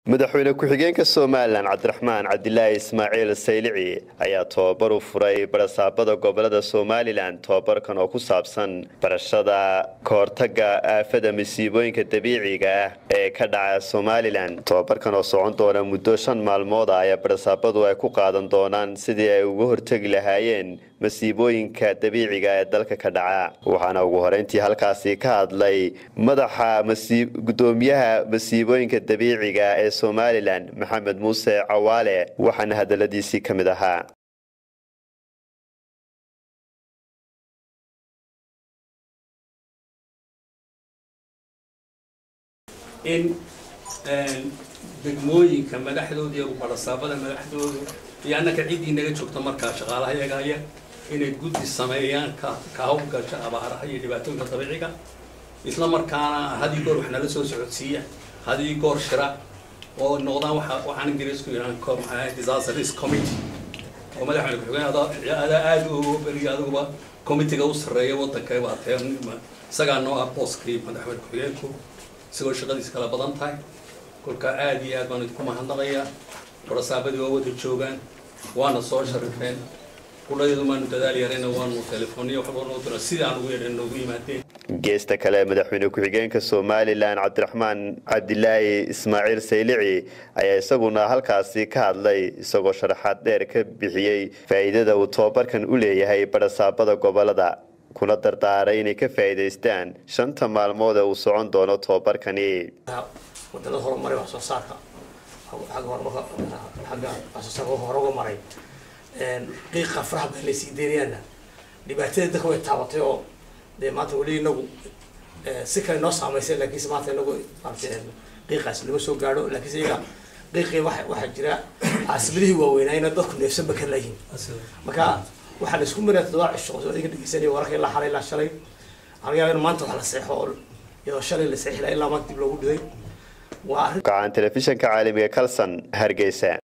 madaxweyne ku-xigeenka somalilan cabdiraxmaan cabdilaahi ismaaciil saylici ayaa tobabar u furay barasaabada gobolada somalilan tobabarkan oo ku saabsan barashada kahortaga aafada masiibooyinka dabiiciga ah ee ka dhaca somalilan tobabarkan oo socon doona muddo shan maalmood ah ayaa barasaabadu ay ku qaadan doonaan sidii ay uga hortegi lahaayeen masiibooyinka dabiiciga ee dalka ka dhaca waxaana ugu horeyntii halkaasi ka hadlay madaxa gudoomiyaha masiibooyinka dabiiciga ee somalilan maxamed muuse cawaale waxaana hadaladiisii ka mid ahaa in degmooyinka madaxdooda iyo barasaabada madaxdooda iyo annaka ciddii naga joogta markaa shaqaalaha yagaya inay guddi sameeyaan ka ka hawlgasha abaaraha iyo dhibaatooyinka dabiiciga isla markaana hadii goor wax nala soo socodsiiya hadii goor shira oo noqdaan waxa waxaan ingiriisku yidhahan disaster risk committee oo madaxweyne ku-xigeen adaa aada u beriya adiguba committeega u sarreeya waddanka baatee isagaa noo ah booskii madaxweyne ku-xigeenku isagoo shaqadiis kala badan tahay kolka aada iyo aad baan idinku mahadnaqayaa barasaabadii waa wada joogaan waana soo sharifeen kuladeedu maanu dadaal yarayna waanu telefooniya waxba noo dira sidii aan ugu yeedhan noogu yimaadeen geesta kale madaxweyne ku-xigeenka somalilan cabdiraxmaan cabdilaahi ismaaciil saylici ayaa isaguna halkaasi ka hadlay isagoo sharaxaad dheer ka bixiyey faa'iidada uu tobabarkan u leeyahay barasaabada gobolada kuna dardaaray inay ka faa'iidaystaan shanta maalmood ee uu socon doono tobabarkani wadalada horumaray wax soo saarka agga horumarka xagga wax soo saarka hore uga maray qiiqa faraha badan laysii deynayaana dhibaatada dadka way taabatay oo dee maanta weli inagu si kale noo saameysay laakiinse maanta inagu maarata qiiqaas lama soo gaadho laakiinse iyaga qiiqii wa waxaa jira caasimadihii waaweynayna dadku neefsanba ka layihin marka waxaa la isku maraya todoba cisho oo adinka dhegeysanaya wararka ilaa xalay ilaa shalay laga yaaba in maanta wax la seexo oo iyadoo shalay la seexi lahaa ilaa maanta dib loogu dhiday waa arrin gacan telefishanka caalamiga kalson hargeysa